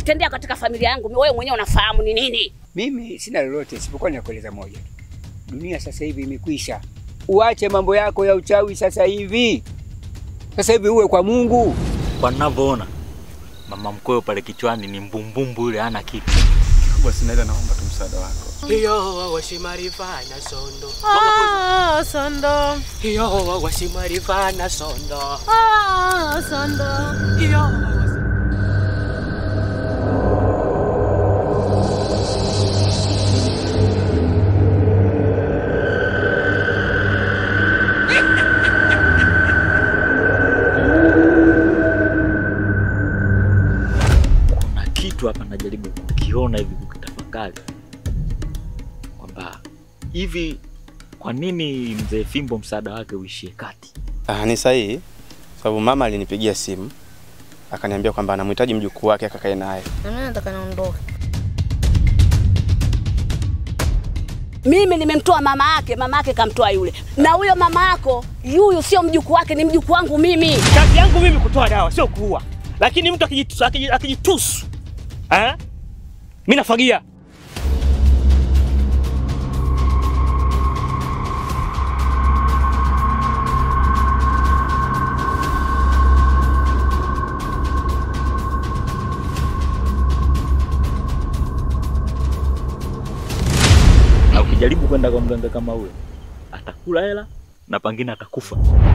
nimekitendea katika familia yangu, wewe mwenyewe unafahamu ni nini. Mimi sina lolote isipokuwa ninakueleza moja tu. Dunia sasa hivi imekwisha. Uache mambo yako ya uchawi sasa hivi. Sasa hivi uwe kwa Mungu. Kwa ninavyoona mama mkwe pale kichwani ni mbumbumbu yule, hana kitu. Basi naenda, naomba tu msaada wako. Iyo wasimarivana sondo. Ah, Sondo. Iyo wasimarivana sondo. Ah, Sondo. Iyo Kuna kitu hapa najaribu kukiona hivi, kukitafakari kwamba hivi, kwa nini mzee Fimbo msaada wake uishie kati? Ah, ni sahihi sababu mama alinipigia simu akaniambia kwamba anamhitaji mjukuu wake akakae naye. Na mimi nataka niondoke. Mimi nimemtoa mama yake, mama yake kamtoa yule, na huyo mama yako yuyu sio mjukuu wake, ni mjukuu wangu mimi. Kazi yangu mimi kutoa dawa, sio kuua. Lakini mtu akijitusu, akiji- akijitusu eh, mimi nafagia. Na ukijaribu kwenda kwa mganga kama huyo, atakula hela na pengine atakufa.